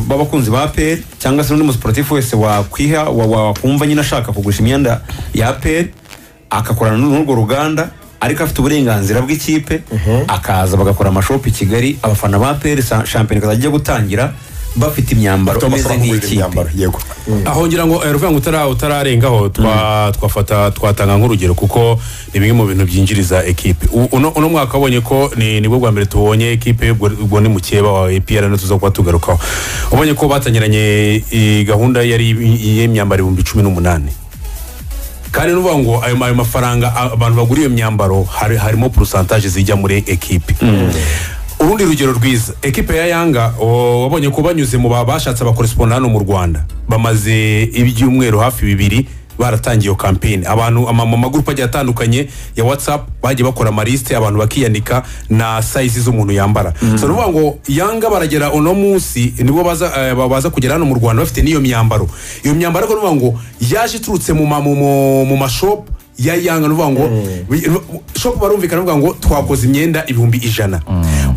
b'abakunzi ba APR cyangwa se n'undi musiporatifu wese wakwiha wa- wakumva nyine ashaka kugurisha imyenda ya APR akakorana n'urwo ruganda ariko afite uburenganzira bw'ikipe akaza bagakora amashopu i Kigali abafana ba APR sa- shampiyona ikazajya gutangira bafite imyambaro Tom imeze asaba kugurira nk'iyikipe imyambaro yego aho ngira ngo eh, ruvuga ngo utara- utararengaho twa- twafata twatanga nk'urugero kuko ni bimwe mu bintu byinjiriza ekipe U- uno uno mwaka wabonye ko ni nibwo bwa mbere tubonye ekipe ubwo ubwo ni mukeba wa APR no tuza kuba tugarukaho ubonye ko batangiranye eh, gahunda yari y'imyambaro ibihumbi cumi n'umunani kandi nuvuga ngo ayo ayo mafaranga a- abantu bagura iyo myambaro hari, harimo pourcentage zijya muri ekipe urundi rugero rwiza ekipe ya yanga o, wabonye ko banyuze mu ba- bashatse abakorespondant hano mu rwanda bamaze ibyumweru hafi bibiri baratangiye iyo campaign abantu ama- mu magurupe agiye atandukanye ya whatsapp bagiye bakora amarisite abantu bakiyanika na size z'umuntu yambara so nuvuga ngo yanga baragera uno munsi nibo baza, eh, ba- baza kugera hano mu rwanda bafite n'iyo myambaro iyo myambaro ariko nuvuga ngo yaje iturutse mu ma- mu- mu- mu mashopu ya yanga nuvuga ngo shop barumvikana nuvuga ngo twakoze imyenda ibihumbi ijana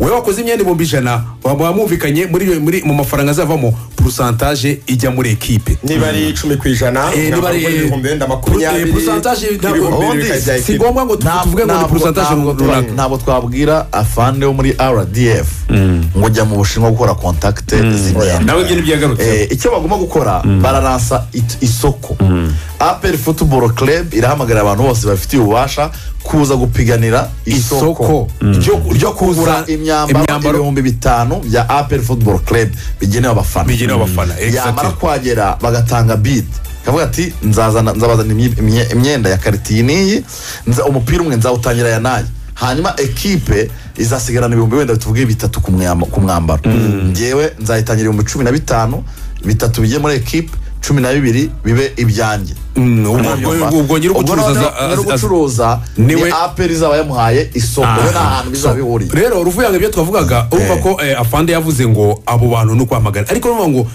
wowe wakoze imyenda ibihumbi ijana baba mwumvikanye muri muri mu mafaranga azavamo pourcentage ijya muri ekipe niba ari icumi ku ijana Eh, niba ari- mwambaro ibihumbi wenda makumyabiri Eh, pourcentage ntabwo- ibihumbi bibiri ubundi bikajya si ekipe. ngombwa ngo tu- Ntabwo- tuvuge ngo ni ntabwo- pourcentage ntabwo twa- runaka ntabwo twabwira afande wo muri rdf ngo jya mu bushinwa gukora kontakite z'imyenda nawe ibyo nibyagarutse Eh, icyo bagomba gukora bararansa it- isoko apel football club irahamagarira abantu bose babifitiye ububasha kuza gupiganira isoko Isoko. Mm. ryo Kugura ryo kugura imyambaro imyambaro. ibihumbi bitanu bya apel football club bigenewe abafana Bigenewe abafana, Mm. exactly. yamara kwagera bagatanga bid kavuga ati nzazana nzabazana imye- imye- imyenda ya karitiyi n'iyi nza- umupira umwe nzawutangira ya nayi hanyuma ekipe izasigarana ibihumbi wenda tuvuge bitatu ku mwamba- ku mwambaro ngewe nzayitangira ibihumbi cumi na bitanu bitatu bijye muri ekipe cumi na bibiri bibe ibyanjye Mm, ubwo- ubwo- ubwo nyiri Ubwo ugucuruza noneho aza- nyiri aza- ugucuruza niwe- ni aperi izaba yamuhaye isoko we nta hantu bizaba bihuriye rero uruvu yanga ibyo twavugaga urumva Eh. ko eh, afande yavuze ngo abo bantu ni ukwamagana ariko urumva ngo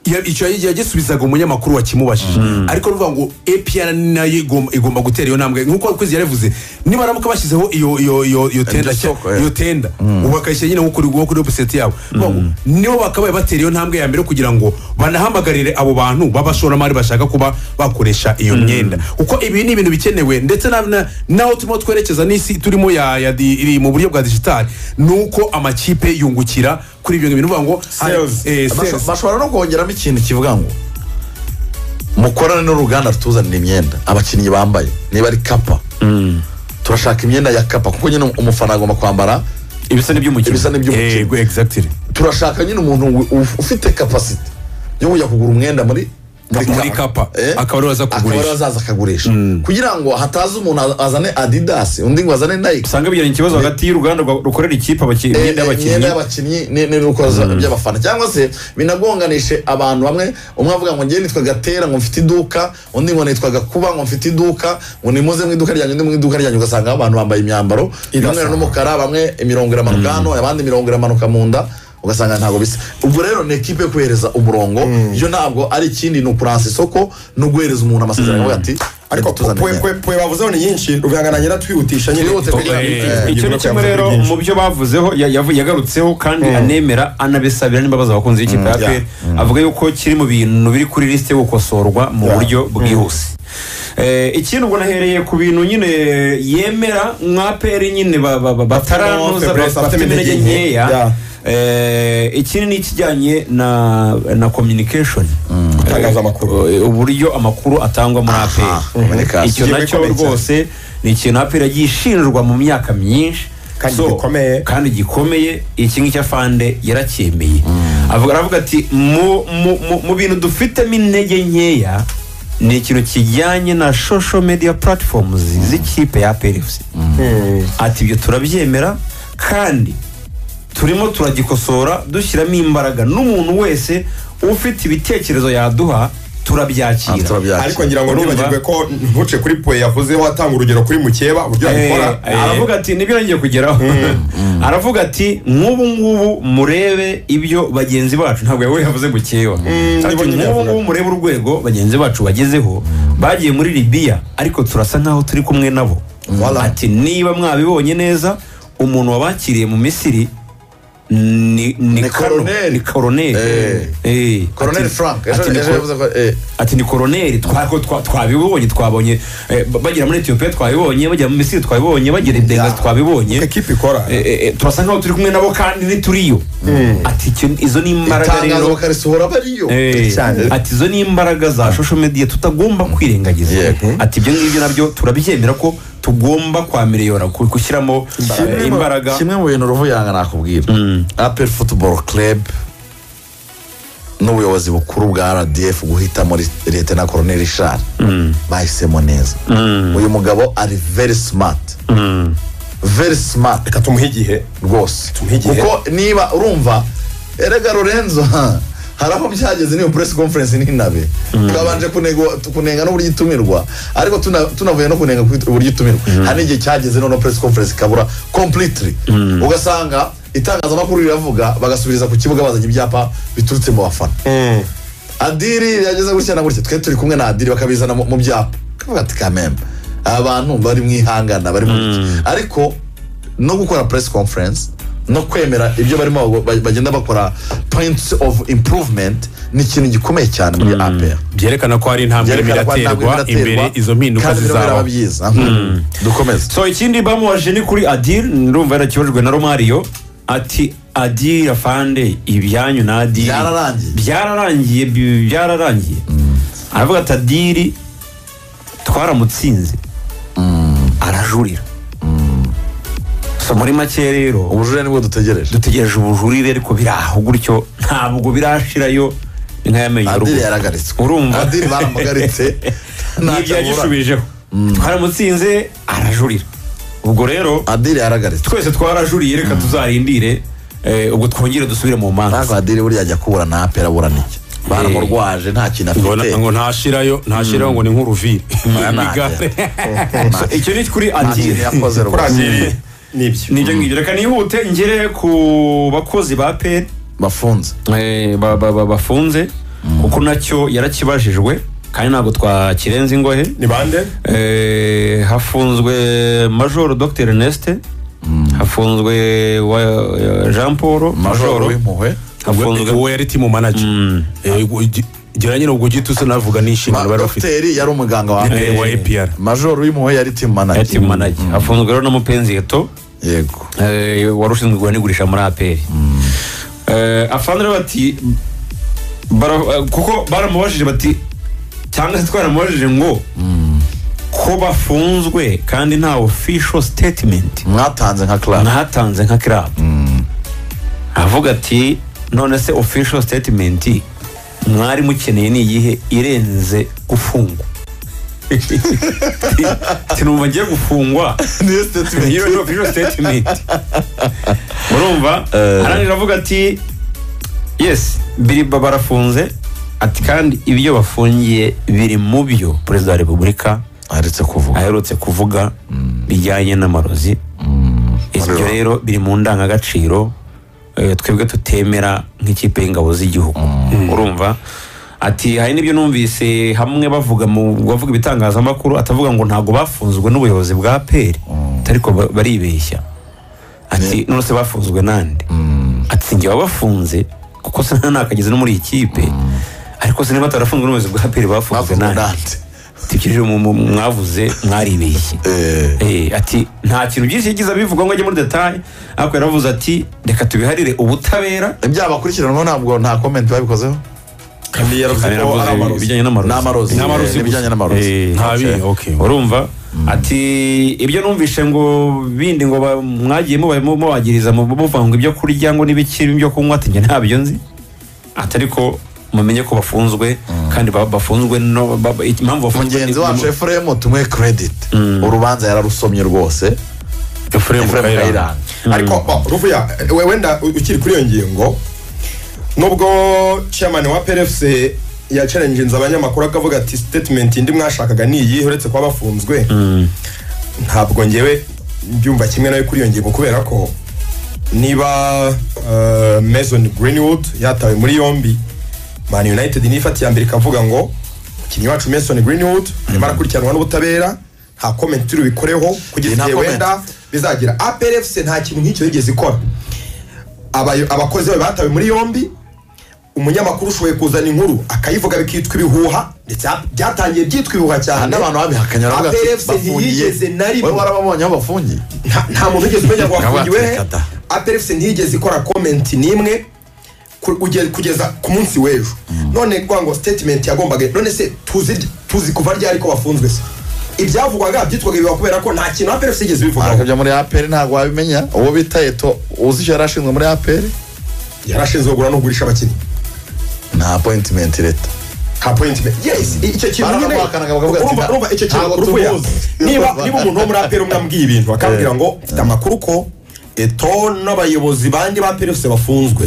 ya- icyo yagi- yagisubizaga umunyamakuru wakimubajije ariko urumva ngo apr nayo igomba- igomba gutera iyo ntambwe nk'uko kwezi yaravuze nibaramuka bashyizeho iyo iyo iyo iyo tenda Iryo soko, eh. iyo tenda ubu bakayishyira nyine nko kuri nko kuri website yabo Urumva ngo nibo bakabaye batera iyo ntambwe ya mbere kugira ngo banahamagarire abo bantu b'abashoramari bashaka kuba bakoresha iyo myenda kuko ibi ni ibintu bikenewe ndetse na- na- naho turimo twerekeza n'isi turimo ya, ya di- iri mu buryo bwa digitali ni uko amakipe yungukira kuri ibyo bintu bivuga ngo hari- Sales. eh, Basho- sales. bashobora no kongeramo ikintu kivuga ngo mukorane n'uruganda rutuzanira imyenda abakinnyi bambaye niba ari kapa turashaka imyenda ya kapa kuko nyine umufana agomba kwambara ibisa n'iby'umukino ibisa n'iby'umukino Yego, exactly turashaka nyine umuntu wi- uf- ufite kapasite yo kujya kugura umwenda muri Muri kapa. Akaba ariwe aza akaba kugurisha. ariwe azaza akagurisha kugira ngo hataza umuntu az- azane adidas undi ngo azane nike usanga bigiranye ikibazo hagati y'uruganda rwa- rukorera ikipe abaki- Eh, imyenda eh, y'abakinnyi imyenda y'abakinnyi ni- n'ibikorwa za- by'abafana cyangwa se binagonganishe abantu bamwe umwe avuga ngo ngewe nitwa gatera ngo mfite iduka undi ngo nitwa gakuba ngo mfite iduka ngo nimuze mu iduka ryanjye undi mu iduka ryanjye ugasanga abantu bambaye imyambaro y'umweru n'umukara bamwe imirongo iramanuka hano abandi imirongo iramanuka mu nda ugasanga ntabwo bisa ubwo rero ni ekipe yo kuhereza umurongo yo ntabwo ari ikindi ni ukuransa isoko no guhereza umuntu amasezerano avuga ati ariko tuzane pwe- imyenda." pwe- pwe bavuzeho ni nyinshi ruvanga na nyira nyine Twihute kugira ngo Eh, twihute. icyo ibyo ni nako kimwe yavuze rero ari byinshi. mu byo bavuzeho ya- yavu- yagarutseho kandi anemera anabisabira n'imbabazi abakunzi b'ikipe ya APR avuga yuko kiri mu bintu biri kuri lisite yo gukosorwa mu Yeah. buryo bwihuse Eh, ikindi ubwo nahereye ku bintu nyine yemera nka peri nyine ba- ba- ba- bataranoza Febres, ba- bafite bafite intege intege nkeya Yeah. Eh, ikindi ni ikijyanye na na communication Gutangaza amakuru. Eh, uburyo amakuru atangwa muri APR communication. icyo Igihe nacyo bikomeye cyane. rwose ni ikintu APR yagiye ishinjwa mu myaka myinshi Kandi gikomeye. kandi gikomeye iki ngiki afande yaracyemeye avuga aravuga ati mu, mu, mu, mu bintu dufitemo intege nkeya ni ikintu kijyanye na social media platforms z'ikipe ya PFC ati ibyo turabyemera kandi turimo turagikosora dushyiramo imbaraga n'umuntu wese ufite ibitekerezo yaduha Ah, turabyakira turabyakira. ariko ngira ngo Urumva? ntibagirwe ko ntuce kuri pwe yavuzeho atanga urugero kuri mukeba uburyo abikora Eh, aravuga ati nibyo nongeye kugeraho aravuga ati nk'ubu ngubu murebe ibyo bagenzi bacu ntabwo yawe yavuze gukewa nibyo ati nk'ubu nyine yavugaga. ngubu murebe urwego bagenzi bacu bagezeho bagiye muri libiya ariko turasa nk'aho turi kumwe nabo Voilà. ati niba mwabibonye neza umuntu wabakiriye mu misiri ni ni Ni kano Colonel. ni koroneri Eh. Eh, koroneri ati- frank ati ejo ni ejo ko- yavuze ko eh, ati ni koroneri twako- twa- twabibonye twabonye eh, ba- bagera muri etiyopiya twabibonye bagera muri misiri twabibonye bagera i bengazi twabibonye ekipi ikora Eh, eh, eh, turasa nkaho turi kumwe nabo kandi ntituriyo ati icyo- izo ni imbaraga itangazo rero bakarisohora bariyo Eh, ati izo ni imbaraga za social media tutagomba kwirengagiza Yego. ati ibyo ngibyo nabyo turabyemera ko tugomba kwa miliyona ku- gushyiramo eh, Kimwe mu- imbaraga kimwe mu bintu ruvuyanga nakubwira apel football club n'ubuyobozi bukuru bwa rdf guhitamo Ri- leta koroneri shari bahisemo neza uyu mugabo ari very smart very smart reka tumuhe igihe rwose Tumuhe igihe. kuko niba urumva erega lorenzo ha, hari aho byageze n'iyo press conference n'inabe twabanje kunego- kunenga n'uburyo itumirwa ariko tuna- tunavuye no kunenga ku- uburyo itumirwa hari n'igihe cyageze noneho press conference ikabura completely ugasanga itangazamakuru riravuga bagasubiriza ku kibuga bazanye ibyapa biturutse mu bafana adiri yageze gutya na gutya twe turi kumwe na adiri bakabizana mu mu byapa kavuga ati kamembe abantu bari mu ihangana bari mu iki ariko no gukora press conference no kwemera ibyo barimo bago- ba- bagenda bakora points of improvement ni ikintu gikomeye cyane muri APR byerekana ko hari intambwe irimo Byerekana ko hari intambwe iraterwa irimo imbere iraterwa, izo mpinduka kandi birimo zizaba birababyiza dukomeze so ikindi bamubaje ni kuri adil ndumva yarakibajwe na romario ati adil afande ibyanyu na adil Byararangiye. byararangiye bi- byararangiye aravuga ati adil twaramutsinze arajurira so muri make rero ubujurire nibwo dutegereje dutegereje ubujurire ariko biri aho gutyo ntabwo birashirayo ni nk'ayamenye adiri yaragaritswe urumva adiri baramugaritse n'ibyo ntabwo yagisubijeho twaramutsinze arajurira ubwo rero adiri yaragaritswe twese twarajuriye reka tuzarindire eh, ubwo twongere dusubire mu ntabwo manza adiri buriya ajya kubura na apera abura n'iki baramurwaje nta kintu ngo afite ngo ntashirayo ntashirayo ngo ni nk'uruviri ntacyo. So, icyo ni kuri nta kintu adire yakoze rwose kurangirira nibyo nibyo ngibyo reka nihute ngere ku bakozi ba peri bafunze eh, ba- ba- ba- bafunze kuko nacyo yarakibajijwe kandi ntabwo twakirenza ingohe ni bande Eh, hafunzwe majoro dr ernest hafunzwe wa eh, jean paul majoro majoro w'impuhwe hafunzwe uwo yari timu manager Eh, ubwo ugi- gira nyine ubwo ugite usa navuga Ma- n'inshingano bari bafite dogiteri yari umuganga wa Eh, wa APR majoro w'impuhwe yari timu manager ati manage hafunzwe rero n'umupenzi yeto yego Eh, wari ushinzwe igura n'igurisha muri aperi afande rero bati bara- eh, kuko baramubajije bati cyangwa se twaramubajije ngo ko bafunzwe kandi nta official statement mwatanze nka club ntatanze nka club avuga ati none se official statement mwari mukeneye ni iyihe irenze gufungwa tinumva ngiye gufungwa niyo statement iyo ni official statement urumva arangije avuga ati yes biriba barafunze ati kandi ibyo bafungiye biri mu byo perezida wa repubulika aretse kuvuga aherutse kuvuga bijyanye n'amarozi ibyo rero biri mu ndangagaciro eh, twebwe tutemera nk'ikipe y'ingabo z'igihugu urumva ati hari n'ibyo numvise hamwe bavuga mu bavuga ibitangazamakuru atavuga ngo ntabwo bafunzwe n'ubuyobozi bwa peri ariko ba- baribeshya ati none se bafunzwe nande ati sinjye wabafunze kuko se ntanakagize no muri iyi kipe ariko se niba batarafunzwe n'ubuyobozi bwa peri bafunzwe bafunze nande nande tukirije mu- mu- mwavuze mwaribeshye Eh, Eh, ati nta kintu byinshi yagize abivuga ngo ajye muri detaye ariko yaravuze ati reka tubiharire ubutabera ibyabakurikiranyweho ntabwo nta comment babikozeho kandi yaravuze ko ari Yaravuze amarozi ibijyanye n'amarozi n'amarozi N'amarozi eh, n'ibijyanye gusa. n'amarozi Eh, ntabi okay urumva ati ibyo numvise ngo bindi ngo ba- mwagiye muba- mu- mubagiriza mu- muvanga ibyo kurya ngo n'ibikiri ibyo kunywa ati njye ntabyo nzi ati ariko mumenye ko bafunzwe kandi ba- bafunzwe no ba- ba- impamvu bafunzwe mugenzi ni- wacu efuremu tumuhe credit urubanza yararusomye rwose Efuremu efuremu Kayiranga kayiranga ariko ba, ruvuya we- wenda u- ukiri kuri iyo ngingo nubwo chairman wa PRFC yacarenginze abanyamakuru akavuga ati statement indi mwashakaga ni iyi uretse kuba bafunzwe ntabwo ngewe mbyumva kimwe nawe kuri iyo ngingo kubera ko niba eh, Mason Greenwood yatawe muri yombi Man United niyo ifata iya mbere ikavuga ngo umukinnyi wacu Mason Greenwood arimo arakurikiranwa n'ubutabera nta comment turi bikoreho kugeza Nta igihe comment. wenda bizagira APRFC nta kintu nk'icyo yigeze ikora abayo- abakozi be batawe muri yombi umunyamakuru ushoboye kuzana inkuru akayivuga bikitwa ibihuha ndetse ha- byatangiye byitwa ibihuha cyane n'abantu babihakanye baravuga ati, APRFC ntiyigeze na rimwe. wowe warababonye aho bafungiye nta nta muntu wigeze umenya ngo Nawe wafungiwe he atereka da. aperefuse ntiyigeze ikora komenti n'imwe ku- uge- kugeza ku munsi w'ejo none kwa ngo sitetimenti yagombaga none se tuzi tuzi kuva ryari ko bafunzwe se ibyavugwaga byitwaga ibiba kubera ko nta kintu aperefuse yigeze bivugaho arakabya muri apr ntabwo wabimenya uwo bita eto uzi icyo yari ashinzwe muri apr yari ashinzwe kugura no kugurisha abakinnyi nta appointment leta nka point me yes i- icyo kintu nyine Barabahakanaga bakavuga ati, urumva nta- urumva icyo kintu ntabwo uruvuya tumuzi. niba niba umuntu wo muri aperi umwe ambwiye ibintu akambwira ngo mfite amakuru ko eto n'abayobozi bandi ba aperi bafunzwe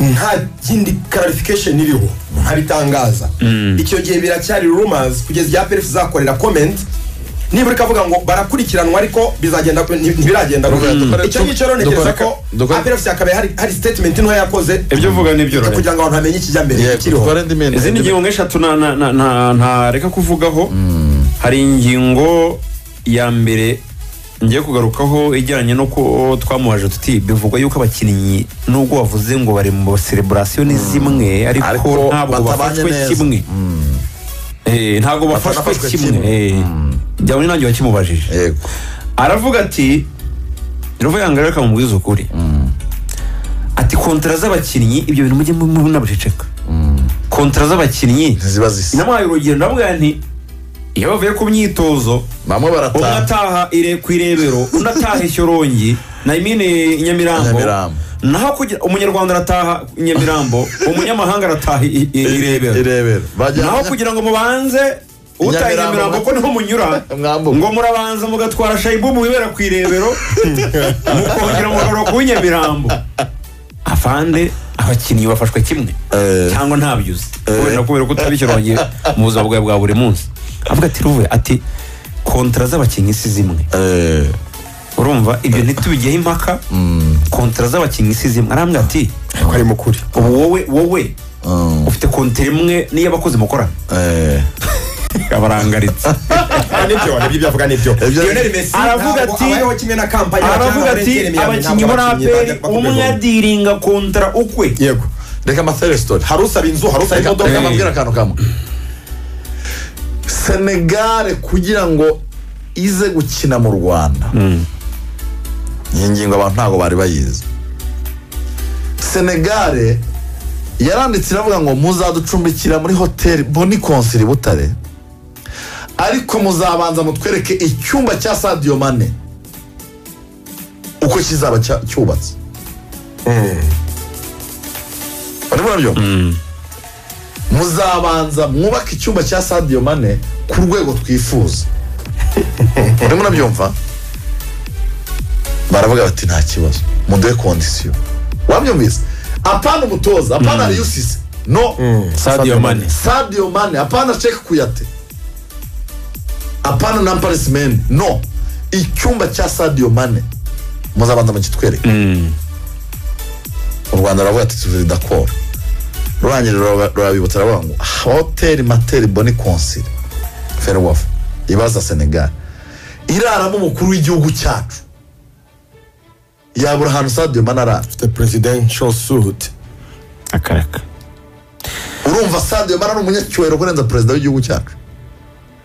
nta yindi clarification iriho ntabitangaza icyo gihe biracyari rumors kugeza igihe aperi izakorera comment nibura ikavuga ngo barakurikiranwa ariko bizagenda nti- ntibiragenda gutya. dukore- icyo ngicyo rero dukore- ntekereza ko dukore- aperi hakaba hari hari statement ntoya yakoze ibyo uvuga ni byo kugira ngo abantu bamenye ikijya mbere ikiriho dukore indi minsi izindi ngingo nk'eshatu na- na- na- na- ntareka kuvugaho hari ingingo ya mbere ngiye kugarukaho ijyanye n'uko twamubaje tuti bivugwa yuko abakinnyi nubwo bavuze ngo bari mu sereburasiyo ni zimwe Ariko ariko ntabwo batabanye bafashwe neza. kimwe Eh, ntabwo bafashwe Batanafashwe kimwe kimwe. Eh, jya nanjye wakimubajije yego aravuga ati ruva yanga reka mubwize ukuri ati kontara z'abakinnyi ibyo bintu mujye munabiceceka kontara z'abakinnyi ntiziba zisa namuhaye urugero ndavuga nti iyo bavuye ku myitozo bamwe umwe barataha ataha ire ku irebero undi ataha ishyorongi nayimine nyamirambo Nyamirambo. naho kugira umunyarwanda arataha nyamirambo umunyamahanga arataha i- i- irebero irebero bajya naho kugira ngo mubanze utaha Nyamirambo. nyamirambo ko niho munyura Mwambuka. ngo murabanza mugatwara shayibu muwibera ku irebero mukongera mugarura ku nyamirambo afande abakinnyi bafashwe kimwe Eh. cyangwa ntabyuzi kubera kubera ko utabishyiranye mu buzima bwawe bwa buri munsi avuga ati ruvuye ati kontara z'abakinnyi si zimwe Eh, urumva ibyo ntitubigeho impaka kontara z'abakinnyi si zimwe arambwira ati ko ari mukuri ubu wowe wowe mm, ufite kontara imwe n'iy'abakozi mukorana eh. abarangaritse nibyo nibyo byavuga nibyo Ibyo- Lionel Messi Aravuga ntabwo ati- abayeho kimwe na kampani aravuga ati abakinnyi muri aperi umwe adiringa kontara ukwe yego reka amathere story hari usaba inzu hari usaba reka imodoka reka Eh. mbabwire akantu kamwe senegare kugira ngo ize gukina mu rwanda iyi ngingo abantu ntabwo bari bayizi senegare yaranditse iravuga ngo muzaducumbikira muri hoteli boni konsiri butare ariko muzabanza mutwereke icyumba cya sadiyo mane uko kizaba cya- cyubatse barimo nabyo muzabanza mwubake icyumba cya sadiyo mane ku rwego twifuza urimo urabyumva baravuga bati nta kibazo muduhe kondisiyo wabyumvise apana umutoza apana riyusise no Sadio Mane. sadio mane apana ceke kuyate apana na mane no icyumba cya sadio mane muzabanza mukitwereke u rwanda ruravuga ati turi dakoro rurangije ruraba- rurabibutsa ruravuga ngo hoteli materi boni konsili ferwafa ibaza senegal iraramo umukuru w'igihugu cyacu yabura ahantu sadio mane arara the presidential suit akareka urumva sadio mane ari umunyacyubahiro kurenza perezida w'igihugu cyacu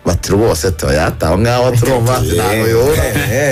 bati rwose tuyata aho ngaho turumva ntago yora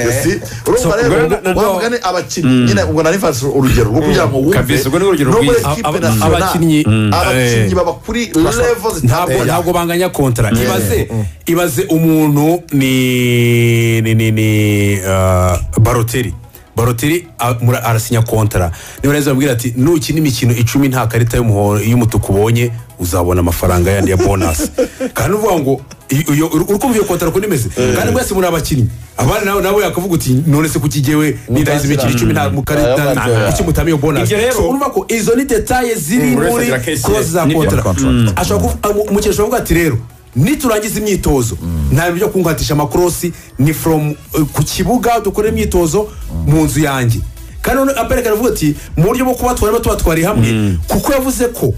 Ese, urumva rero ubwo na- na- wa mugani abakinnyi nyine ubwo narifatse urugero rwo kugira ngo wumve Kabisa, ubwo ni urugero no muri rwiza. equipe Aba- nationale, abakinnyi- Mm. abakinnyi Eh. baba kuri level ntabwo zitandukanye ntabwo banganya kontara ibaze ibaze umuntu ni ni ni ni ah, baroteri baroteri a- mura- arasinya kontara niba neza bambwira ati nukina imikino icumi nta karita y'umuho- y'umutuku ubonye uzabona amafaranga yandi ya bonasi kandi uvuga ngo iyo- iyo- uri uri kumva iyo kontara ukuntu imeze kandi mwese muri abakinnyi abandi nawe nawe yakavuga uti none se kuki jyewe nindahize imikino icumi nta mu karita nta- Aya matora. kuki mutama iyo bonasi Ibyo rero- So, urumva ko izo ni detaye ziri Mm, buri wese muri agira case ye. clause za Nibyo. kontara Contract. ashobora kuvuga umukino ashobora kuvuga ati rero niturangiza imyitozo nta bintu byo kungatisha amakorosi ni from eh, ku kibuga dukore imyitozo mu nzu yanjye kandi none aperekana avuga ati mu buryo bwo kubatwara tubatwariye hamwe kuko yavuze ko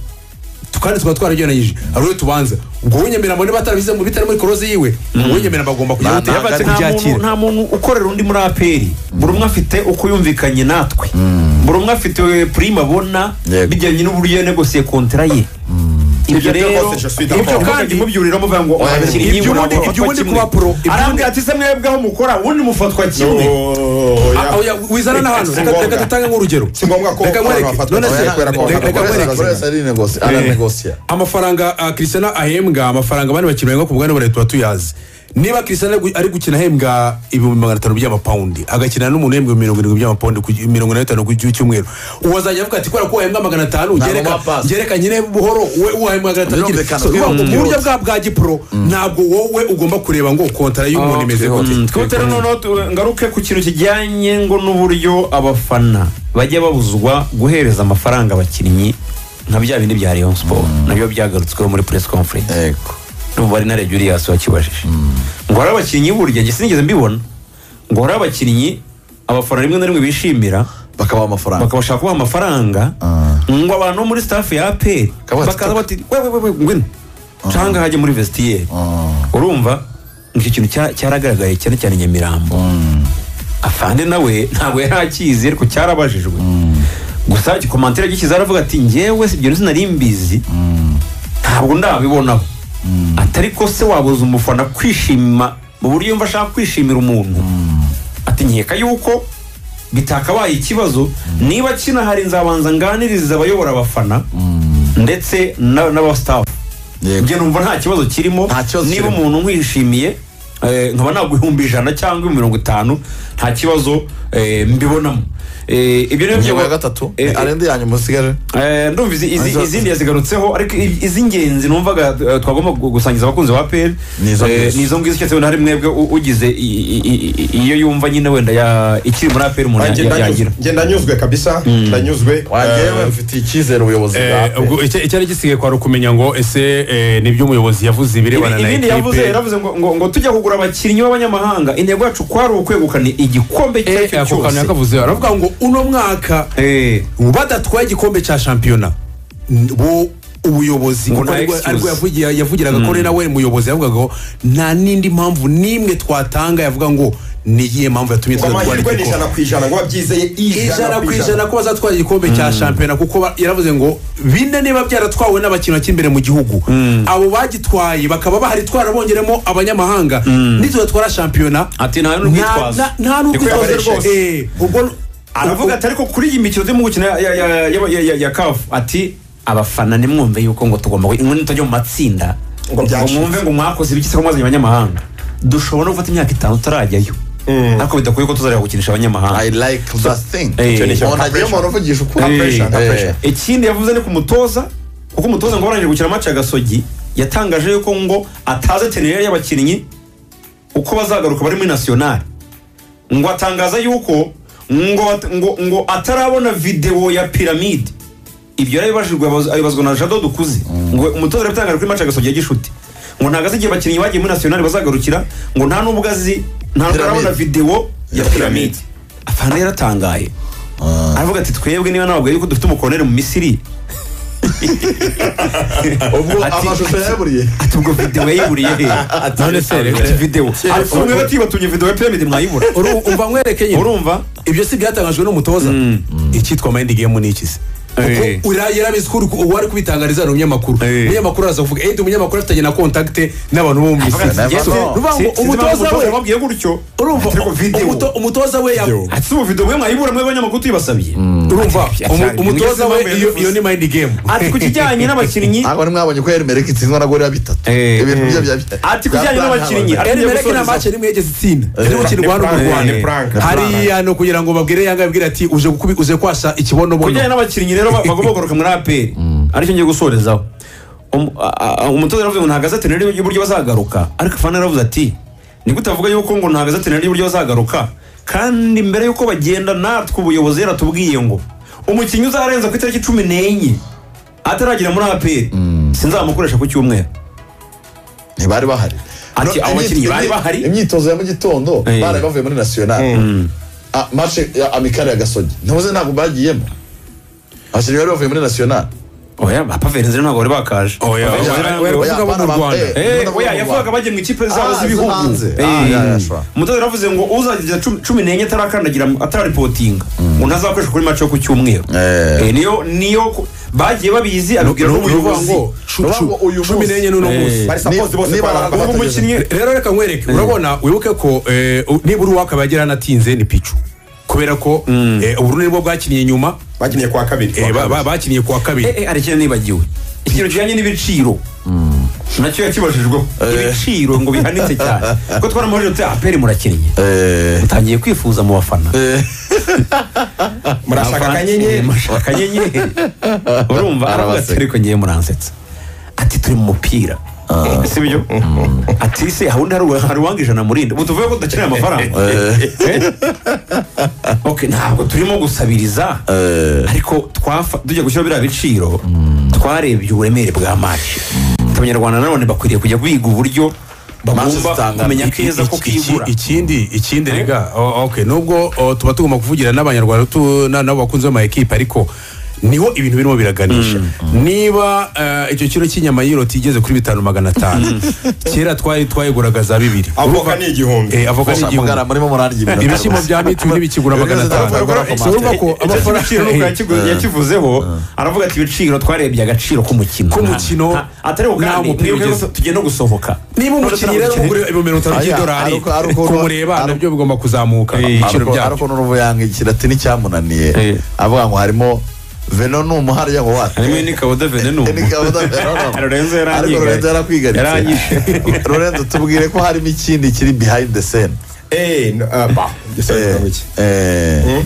kandi tukaba twarageranyije hari uwo tubanza ubwo winyemerera mbone batarabize mu bitari muri koroze yiwe ubwo winyemerera bagomba Nta- kujya nta- hoteli nta- nta muntu- nta muntu ukorera undi muri aperi buri umwe afite uko yumvikanye natwe buri umwe afite purime abona Yego. bijyanye n'uburyo yanegosiye kontara ye ibyo Ibyo rero rwose je suis d'accord. ibyo kandi mubyurira muvuga ngo Oya, abakiri ibyo nk'ibi ubundi- murafatwa ibyo ubundi kimwe." kuba pro, ibyo arambwira ubundi- ati se mwebwe aho mukora ubundi mufatwa kimwe Ah, oya, wizana na hano Si reka ngombwa. reka dutange nk'urugero Si ngombwa ko Reka abantu nkwereke. bafatwa None kimwe se, kubera ko reka- reka bakora nkwereke. bakagira- aranegosiya amafaranga ah, Cristiano ahembwa amafaranga abandi bakinnyi bahembwa ku bugane bwa leta tuyazi niba Cristiano ari gu- ari gukina ahembwa ibihumbi magana atanu by'amapawundi agakina n'umuntu uhembwa ibihumbi mirongo irindwi by'amapawundi ku gi- mirongo ine na bitanu ku gi- cyumweru uwazajya avuga ati kubera ko wahembwa magana atanu Ntabwo gereka- muha pasi." gereka nyine buhoro we uwahembwa magana atanu Birumvikana, So, urumva ngo mu birumvikana. buryo bwa bwa gipuro ntabwo wowe ugomba kureba ngo kontara y'umuntu imeze gute Mm, twihutire noneho tu- ngaruke ku kintu kijyanye ngo n'uburyo abafana bajya babuzwa guhereza amafaranga abakinnyi nka bya bindi bya Rayon Sport nabyo byagarutsweho muri press conference yego n'umubare na Reyo Julius wakibajije ngo hari abakinnyi burya njye sinigeze mbibona ngo hari abakinnyi abafana rimwe na rimwe bishimira bakabaha amafaranga bakabashaka kubaha amafaranga ngo abantu bo muri staff ya APR Kabaha bakaza ati- bati wewe wewe ngwino canga hajye muri vestiaire urumva ngo icyo kintu cya- cyaragaragaye cyane cyane Nyamirambo afande nawe ntabwo yari akizi ariko cyarabajijwe gusa igikomantire gishyize aravuga ati njyewe si ibyo nari mbizi ntabwo ndabibonaho atari ko se wabuza umufana kwishima mu buryo yumva ashaka kwishimira umuntu ati nkeka yuko bitakabaye ikibazo niba kina hari nzabanza nganiriza abayobora abafana ndetse na- n'abasitafu yego njye numva nta kibazo kirimo Nta kibazo niba kirimo. umuntu nkwishimiye eh, nkaba nagwa ibihumbi ijana cyangwa mirongo itanu nta kibazo eh, mbibonamo Eh, ibyo ni ingingo ya gatatu Eh, eh, arenda yanyu musigaje Eh, ndumva izi- izi- Izo- izindi yazigarutseho ariko i- iz'ingenzi numvaga eh, twagomba gu- gusangiza abakunzi ba pl Ni izo ngizo. nizo ngizo cyose wenda hari mwebwe u- ugize i- i- i- i- iyo yumva nyine wenda ya- ikiri muri apl umuntu Njye ya- ndanyuzwe- yagira njye ndanyuzwe kabisa ndanyuzwe wangewe Eh, mfitiye icyizere ubuyobozi bwa Eh, ubwo icya- icyari gisigaye kwari ukumenya ngo ese eh, nibyo umuyobozi yavuze ibirebana na ibindi yavuze ekipe yaravuze ngo, ngo, ngo tujya kugura abakinnyi b'abanyamahanga intego yacu kwari ukwegukana igikombe icyo ari Eh, cyo ako kantu cyose yakavuze aravuga ngo uno mwaka Eh, badatwaye igikombe cya shampiyona n- bo ubuyobozi Ngo kuko nta aribwo- excuse. aribwo yavugira- yavugiraga kore nawe umuyobozi yavugaga ngo nta n'indi mpamvu n'imwe twatanga yavuga ngo niyihe mpamvu yatumye ngo tudatwara amahirwe ni igikombe ijana ku ijana ngo wabyizeye ijana ku ijana ko bazatwara igikombe cya shampiyona kuko ba- yaravuze ngo bine niba byaratwawe n'abakinnyi bakiri imbere mu gihugu abo bagitwaye bakaba bahari twarabongeramo abanyamahanga nituzatwara shampiyona ati nta nta n'urwitwazo nta- nta n'urwitwazo yabaresheje. rwose Eh, ubwo aravuga ati ariko kuri iyi mikino turimo gukina ya- ya- ya- ya- ya- ya- ya kafu ati abafana nimwumve yuko ngo tugomba ngo mutajya mu matsinda ngo Ngo byacitse. mwumve ngo mwakoze ibiki se ko mwazanye abanyamahanga dushobora no gufata imyaka itanu tutarajyayo ariko bidakwiye ko tuzajya gukinisha i abanyamahanga like that thing Eh, icyo ni cyo, umuntu nta agiye pressure. umuntu uvugisha ukuri Nta Eh, pressure, nta eh, pressure. ikindi yavuze ni ku mutoza kuko umutoza ngo barangije gukina amace ya gasogi yatangaje yuko ngo ataze tenere y'abakinnyi uko bazagaruka bari muri nasiyonari ngo atangaza yuko ngo, ngo, ngo atarabona videwo ya piramide ibyo yarabibajijwe abaza- abibazwa na jado dukuze ngo umutoza arabitangaje kuri mace ya gasogi ya gishuti ngo ntago azi igihe abakinnyi bagiye muri nasiyonari bazagarukira ngo nta n'ubwo azi nta n'ubwo Piramide. arabona videwo ya Ya piramide piramide. afana yaratangaye aravuga ati twebwe niba ntabwo yuko dufite umukorere mu misiri ubwo Ati- amashusho yaburiye ati ubwo videwo yayiburiye he none se ati videwo ariko mwe batibatumye videwo ya piramide mwayibura umva nkwereke nyine urumva ibyo si ibyatangajwe n'umutoza icyitwa mayindi gemu ni ikisi Eh. kuko ura- yarabizi ko uri- uwari kubitangariza ni umunyamakuru Eh. umunyamakuru araza kuvuga endi umunyamakuru afitanye na kontakite n'abantu bo mu misiri ati, Yes, "Never know." ruvuga ngo umutoza we wababwiye gutyo urumva ariko videwo umuto- umutoza we ya- Video. ati si ubu videwo mwe mwayibura mwe abanyamakuru tuyibasabye urumva Ati, umu- ati, umutoza ati, we ati, iyo ati, iyo ni mayindi gemu ati ku kijyanye n'abakinnyi ntabwo nari mwabonye ko erimereka itsindwa na gorira bitatu Eh, ibintu byo bya Ati kujyanye n'abakinnyi, byabaye. ari- Eri Mereke nta gusoza. mace rimwe yigeze itsinda iri gukinirwa hano mu Ni Rwanda prank, ni prank. hariya ni ukugira ngo babwire yanga yabwire ati uje gukubi uje kwasa ku ikibonobono bijyanye n'abakinnyi rero ba- bagomba kugaruka muri aperi aricyo ngiye gusorezaho Um- a- a- umutoza yaravuze ngo nta gazeteneri y'uburyo bazagaruka ariko fana yaravuze ati ni gute avuga yuko ngo nta gazeteneri y'uburyo bazagaruka kandi mbere y'uko bagenda natwe ubuyobozi yaratubwiye ngo umukinnyi uzarenza ku itariki cumi n'enye ataragera muri aperi sinzamukoresha ku cyumweru ntibari bahari Ati, No, abo bakinnyi imyitozo- bari bahari? imyitozo ya mu gitondo Eh. bari bavuye muri nasiyonari Ah, mace ya amikari ya gasogi ntuze ntabwo bagiyemo abakinnyi bari bavuye muri nasiyonari oya bapavenzi ntabwo bari bakaje Oya, Papa oya, Vincent oya, ntabwo- oya, oya, kuvuga abo mu bana, Rwanda. eh, Eh, bana bo oya mu yavugaga Rwanda. bajya mu ikipe zabo Ah, z'ibihugu zo hanze. Eh, Ah, ya, ya, sure. umutoza yaravuze ngo uzageza cumi- cumi n'enye atarakandagira atararipotinga ngo ntazakoresha kuri mace yo ku cyumweru Eh. Eh, niyo niyo ku- bagiye babizi abibwira ni ukuvuga n'ubuyobozi ngo cu- Baba cu- ngo uyu cumi munsi. n'enye n'uno Eh. munsi bari suppose bose niba kwa Arabakata Arabakata ageze- umukinnyi Re- rero reka nkwereke urabona wibuke ko eh, u- nibura uwakaba yagira anatinze ni picu kubera ko eh, uburundi nibwo bwakiniye nyuma bakiniye kwa kabiri eh, ba- ba- bakiniye kuwa kabiri Eh, eh, hari ikintu nibagiwe ikintu kijyanye n'ibiciro nacyo yakibajijweho ibiciro ngo bihanitse cyane ko twaramubajije tuti aperi murakinnye Eh, utangiye kwifuza mu bafana murashaka Abafana- Eh, akanyenyeri murashaka akanyenyeri urumva aravuga ati Arabasetsa. ariko ngiye muransetsa ati turi mu mupira Eh, si byo ati se hawundi hari uwa- hari uwanga ijana murinde ubu tuvuye ko tudakeneye amafaranga Eh? Ok, ntabwo turimo gusabiriza ariko twafa tujya gushyira biriya biciro twarebye uburemere bwa match abanyarwanda nanone bakwiriye kujya biga uburyo Match bagomba zitangana. kumenya Iki- keza ko iki- iki- kigura ikindi ikindi rega o- okay nubwo o, tuba tugomba kuvugira n'abanyarwanda tu- na- nabo bakunze ama ekipe ariko niho ibintu birimo biraganisha niba eh, icyo kiro cy'inyama y'iroti igeze kuri bitanu magana atanu kera twari twayiguraga za bibiri avoka ni igihumbi Eh, avoka Gusa n'igihumbi mugara murimo murarya ibintu. ibishyimbo bya mituweli bikigura magana atanu Ariko Si urumva ko amafaranga yakivuzeho aravuga ati ibiciro twarebye agaciro k'umukino K'umukino, Na- atari nta ubugande mupira mwibuke ugeze- ko tugiye no gusohoka niba umukinnyi rero None ugura ibihumbi mirongo itanu Aya, by'idolari ariko- ariko- kumureba ariko- nabyo bigomba kuzamuka ibiciro ariko byabyo ariko n'uruvu yanga ikilatini cyamunaniye Eh. avuga ngo harimo veno ni umuhari yango wate harimo n'ikabuda venenumu Ni kabuza Venom. Lorenzo yarangigaye. ariko Lorenzo yarakwigaritse Yarangije. Lorenzo tubwire ko harimo ikindi kiri behind the scene eee ba gisabye Eh, kugira ngo iki eh.